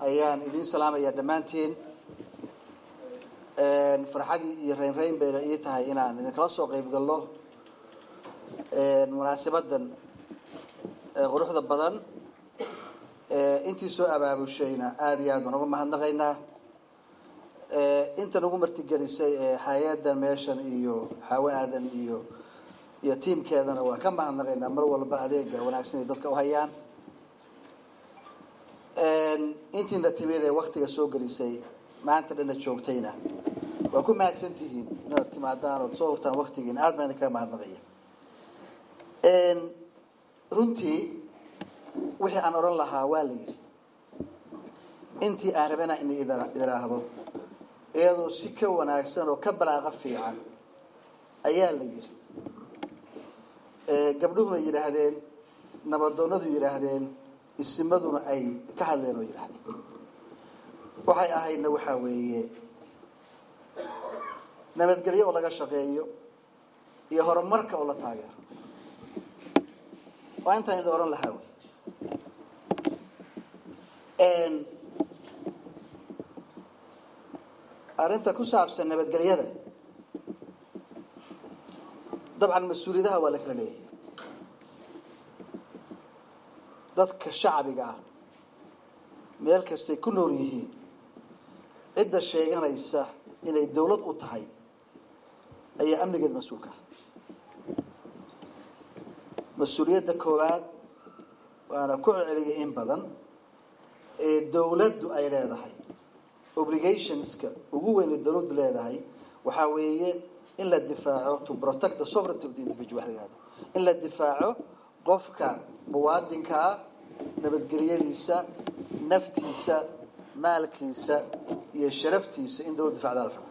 ayaan idiin salaamayaa dhammaantiin farxadii iyo raynrayn bayna ii tahay inaan idinkala soo qayb galno munaasabadan quruxda badan intii soo abaabushayna aada iyo aad baan uga mahadnaqaynaa inta nagu martigelisay ee hay-adan meeshan iyo xaawo aadan iyo iyo tiimkeedana waa ka mahadnaqaynaa mar walba adeega wanaagsan ay dadka u hayaan intiina timid ee waktiga soo gelisay maanta dhana joogtayna waa ku mahadsan tihiin inaad timaadaan ood soo hurtaan waktigiina aad baan idinkaga mahadnaqaya runtii wixii aan odhan lahaa waa la yidhi intii aan rabana in idiraahdo iyadoo si ka wanaagsan oo ka balaaqa fiican ayaa la yidhi gabdhuhuna yidhaahdeen nabadoonadu yidhaahdeen isimaduna ay ka hadleen oo yidhaahdeen waxay ahaydna waxaa weeye nabadgelyo oo laga shaqeeyo iyo horumarka oo la taageero waa intaan idin odhan lahaa wey arrinta ku saabsan nabadgelyada dabcan mas-uuliyadaha waa la kala leeyahay dadka shacbiga ah meel kastay ku nool yihiin cidda sheeganaysa inay dawlad u tahay ayaa amnigeeda mas-uulka ah mas-uuliyadda koowaad waana ku celceliyay in badan ee dawladdu ay leedahay obligationska ugu weyn ee dawladdu leedahay waxaa weeye in la difaaco to protect the sovereignty of the individual wax la yihahdo in la difaaco qofka muwaadinkaa nabadgelyadiisa naftiisa maalkiisa iyo sharaftiisa in dawlad difacdaa la raba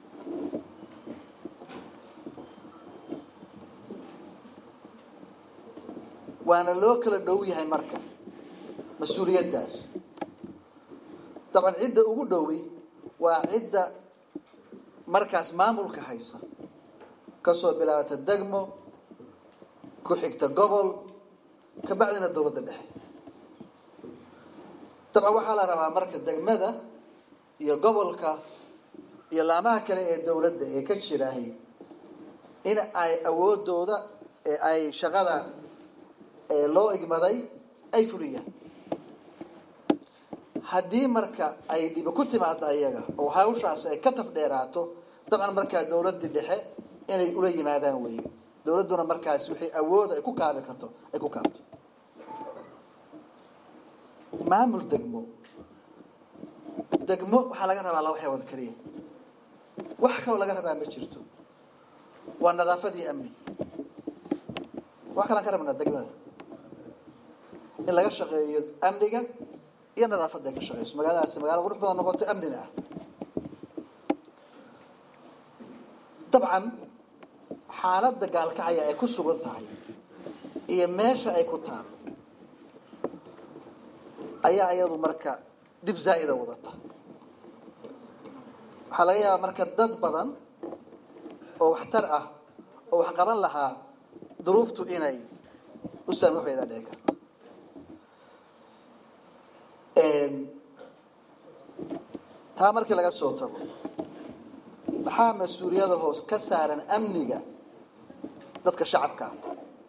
waana loo kala dhow yahay marka mas-uuliyaddaas dabcan cidda ugu dhowi waa cidda markaas maamulka haysa kasoo bilaabata degmo ku xigta gobol kabacdina dawladda dhexe dabcan waxaa la rabaa marka degmada iyo gobolka iyo laamaha kale ee dawladda ee ka jiraahay in ay awoodooda ee ay shaqada ee loo igmaday ay fuliyaan haddii marka ay dhibi ku timaado ayaga oo hawshaas ay ka tafdheeraato dabcan markaa dawladdii dhexe inay ula yimaadaan weeye dawladduna markaas wixii awood ay ku kaabi karto ay ku kaabto maamul degmo degmo waxaa laga rabaa laba xeewood keliya wax kaloo laga rabaa ma jirto waa nadaafad iyo amni wax kalaan ka rabnaa degmada in laga shaqeeyo amniga iyo nadaafadda ay ka shaqeyso magaaladaasi magaalo qurux badan noqoto amnina ah dabcan xaaladda gaalkacaya ay ku sugan tahay iyo meesha ay ku taalo ayaa iyadu marka dhib zaa'ida wadata waxaa laga yaabaa marka dad badan oo waxtar ah oo wax qaban lahaa duruuftu inay u saamix waydaa dhici karto taa markii laga soo tago maxaa mas-uuliyada hoos ka saaran amniga dadka shacabka ah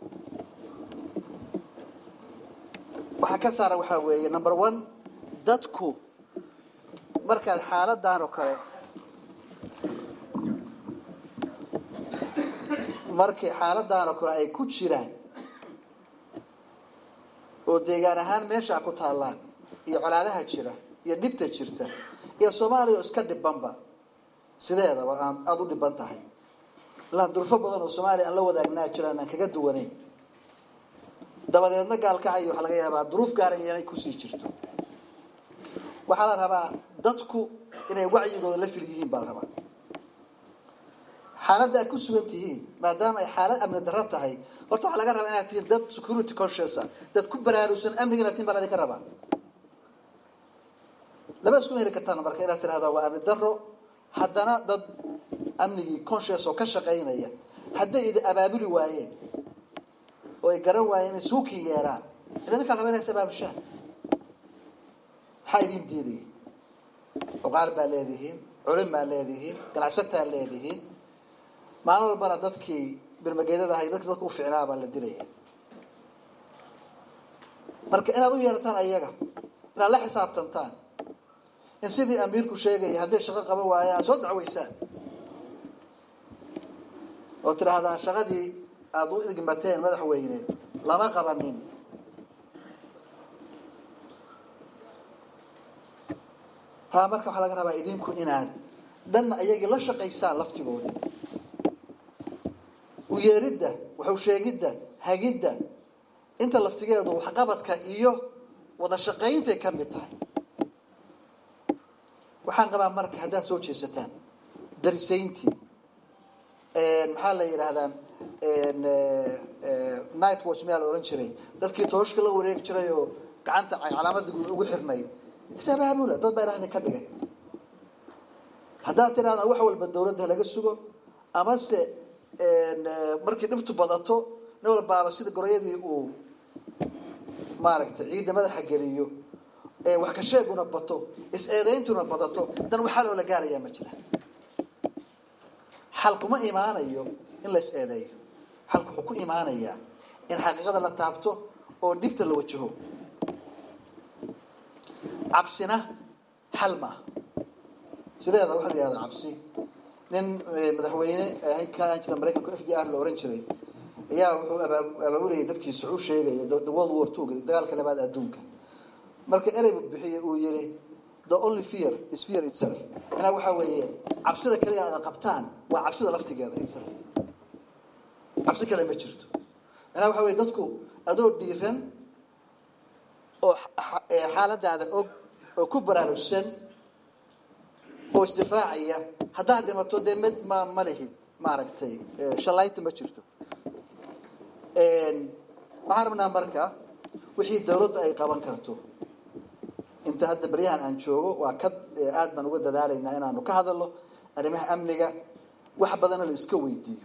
waxaa ka saaran waxaa weeye number one dadku markaad xaaladan oo kale markii xaaladan oo kale ay ku jiraan oo deegaan ahaan meeshaa ku taallaan iyo colaadaha jira iyo dhibta jirta iyo soomaaliya oo iska dhibanba sideedaba aan aada u dhiban tahay ilaa durfo badan oo soomaaliya aan la wadaagnaa jiraan aan kaga duwanayn dabadeedna gaalkacayo waxaa laga yaabaa duruuf gaara inay kusii jirto waxaa la rabaa dadku inay wacyigooda la fil yihiin baa la rabaa xaaladda aad ku sugan tihiin maadaama ay xaalad amni darro tahay horta waxaa laga rabaa inaad tihiin dad security conscious ah dad ku baraarugsan amniga inaad tihiin baa ladinka rabaa lama iskuma heli kartaan marka inaad tirahdaa waa amni darro haddana dad amnigii conscious oo ka shaqaynaya hadday idi abaabuli waayeen oo ay garan waayeen inay suuki yeeraan ila idinkaa raba inay is abaabushaan maxaa idin diidaya oqaal baa leedihiin culin baa leedihiin ganacsataa leedihiin maalin walbana dadkii birmageedada ahay dadki dadka u ficnaa baa la dilaya marka inaad u yeerataan ayaga inaad la xisaabtantaan in sidii amiirku sheegaya hadday shaqo qaban waayaan aad soo dacweysaan oo tidhaahdaan shaqadii aada u igmateen madaxweyne lama qabanin taa marka waxaa laga rabaa idinku inaad dhanna ayagii la shaqaysaan laftigoodii u yeeridda waxu sheegidda hagidda inta laftigeedu waxqabadka iyo wada shaqayntay ka mid tahay waxaan qabaa marka haddaad soo jeesataan darisayntii maxaa la yidhaahdaa night watch mayaa la ohan jiray dadkii tooshka la wareegi jiray oo gacanta calaamadda ugu xirnayd isabaabula dad baa ilaahda ka dhigay haddaad tidhahdaan wax walba dawladda laga sugo amase markii dhibtu badato nin walbaaba sida goroyadii uu maaragtay ciidda madaxa geliyo wax ka sheeguna bato is-eedayntuna badato dan waxaa loola gaarayaa ma jira xal kuma imaanayo in la is-eedeeyo xalku wuxuu ku imaanayaa in xaqiiqada la taabto oo dhibta la wajaho cabsina xal maaha sideeda waxaa la yihahdaa cabsi nin madaxweyne kaan jira maraykanka f d r la ohan jiray ayaa wuxuu abaabulayay dadkiisa u sheegaya the world war two dagaalka labaad adduunka marka erey bixiye uu yihi the only fear is fear itself manaa waxaa weeye cabsida kaliya aada qabtaan waa cabsida laftigeeda itself cabsi kale ma jirto manaa waxa weye dadku adoo dhiiran oo xaaladaada og oo ku baraarugsan oo isdifaacaya haddaad dhimato dee mid ma ma lihid maaragtay shallaynta ma jirto waxaan rabnaa marka wixii dawladdu ay qaban karto inta hadda baryahan aan joogo waa ka aad baan uga dadaalaynaa inaanu ka hadalno arrimaha amniga wax badanna la iska weydiiyo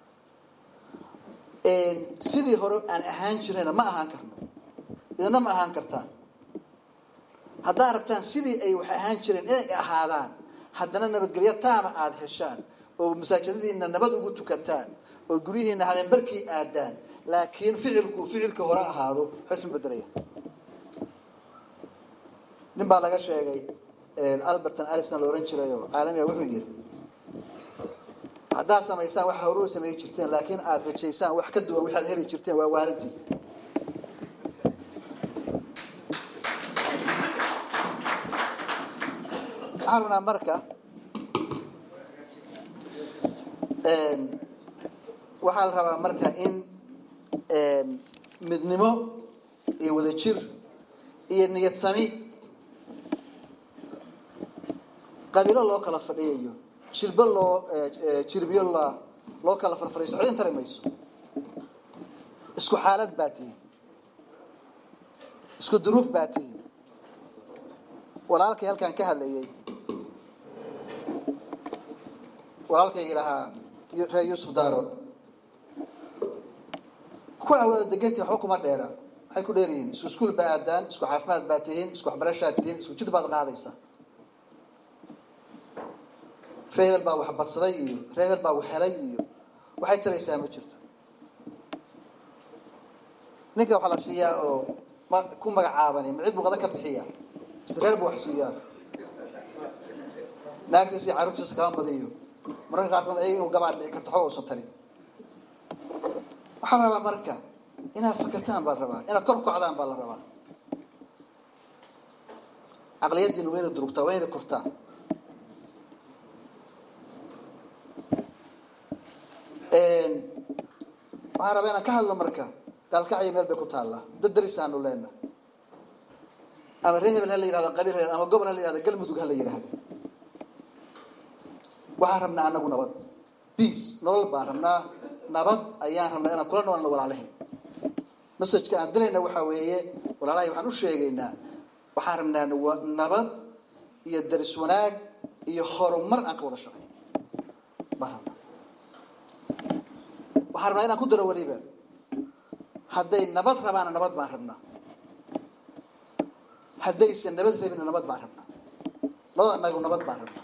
sidii hore aan ahaan jirayna ma ahaan karno idina ma ahaan kartaan haddaad rabtaan sidii ay wax ahaan jireen inay ahaadaan haddana nabadgelyo taama aada heshaan oo masaajidadiina nabad ugu tukataan oo guryihiina habeenbarkii aadaan laakiin ficilku ficilka hore ahaado waxba isma bedelaya nin baa laga sheegay alberton alison la ohan jiray oo caalamiga wuxuu yihi haddaad samaysaan waxa hore u samey jirteen laakiin aada rajaysaan wax ka duwan waxaad heli jirteen waa waalintii waxaan rabnaa marka waxaa la rabaa marka in midnimo iyo wadajir iyo niyad sami qabiilo loo kala fadhiyayo jilbo loo jirbiyo la loo kala farfariiso codin tari mayso isku xaalad baa tihin isku duruuf baa tihin walaalkay halkaan ka hadlayay walaalkaygi lahaa reer yuusuf daaro kuwaa wada degantii waxba kuma dheera maxay ku dheer yihiin isku iskuul baa aadaan isku caafimaad baa tihiin isku waxbarashaad tihiin isku jid baad qaadaysaa ree hebel baa wax badsaday iyo ree hebel baa wax helay iyo waxay taraysaa ma jirto ninka waxaa la siiyaa oo ma ku magacaabani ma cid buu qada ka bixiya mise reer buu wax siiyaa naagtiisa iyo carruurtiisa kama badiyo mararka qaarkood ayaga inuu gabaad dhici karto waxba uusan tarin waxaa la rabaa marka inaad fakertaan baa la rabaa inaad kor kocdaan baa la rabaa caqliyadiinu wayna durugtaa wayna kortaa waxaan rabaa inaan ka hadlo marka gaalkacyo meel bay ku taallaa dad darisaanu leena ama ree hebel ha la yihahdo qabiil ha ama gobol ha la yihahdo galmudug ha la yihahdo waxaan rabnaa anagu nabad peace nolol baan rabnaa nabad ayaan rabnaa inaan kula noolno walaalahay messajka aan dirayna waxaa weeye walaalahay waxaan u sheegaynaa waxaan rabnaa nabad iyo daris wanaag iyo horumar aan ka wada shaqay baan rabnaa waxaan rabnaa inaan ku daro weliba hadday nabad rabaana nabad baan rabnaa haddaysan nabad rabin nabad baan rabnaa labada anagu nabad baan rabnaa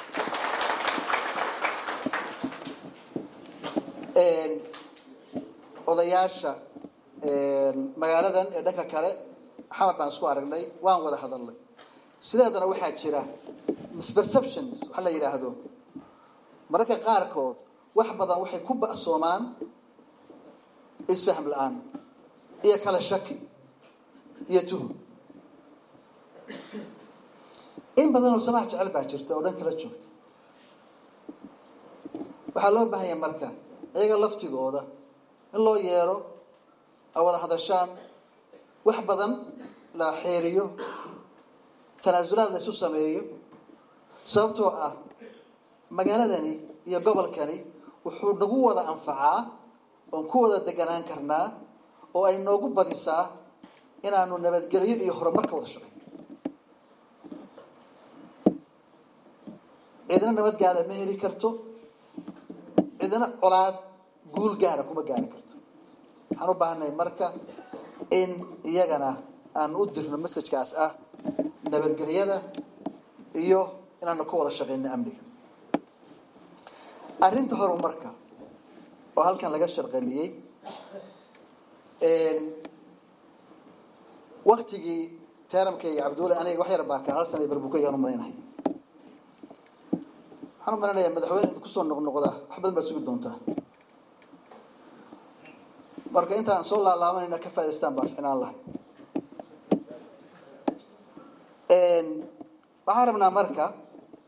odayaasha magaaladan ee dhanka kale xamar baan isku aragnay waan wada hadalnay sideedana waxaa jira misperceptions waxa la yidhaahdo mararka qaarkood wax badan waxay ku ba'soomaan isfahm la-aan iyo kala shaki iyo tuhum in badanoo samaha jecel baa jirta oo dhan kala joogta waxaa loo baahanya marka iyaga laftigooda in loo yeero ay wada hadashaan wax badan la xeeriyo tanaasulaad la isu sameeyo sababtoo ah magaaladani iyo gobolkani wuxuu nagu wada anfacaa oon ku wada deganaan karnaa oo ay noogu badisaa inaanu nabadgelyo iyo horumar ka wada shaqeyn cidna nabad gaara ma heli karto cidna colaad guul gaara kuma gaari karto waxaan u baahannahay marka in iyagana aan u dirno messajkaas ah nabadgelyada iyo inaanu ka wada shaqeyno amniga arrinta horumarka oo halkan laga sharqamiyey waktigii teramka iyo cabdulle aniga wax yar baa ka hal sana barbukayan u malaynahay waxaan u malaynayaa madaxweyne id kusoo noqnoqda wax badan baad sugi doontaa marka intaan soo laalaabanayna ka faa'idaystaan baa ficnaan lahay waxaan rabnaa marka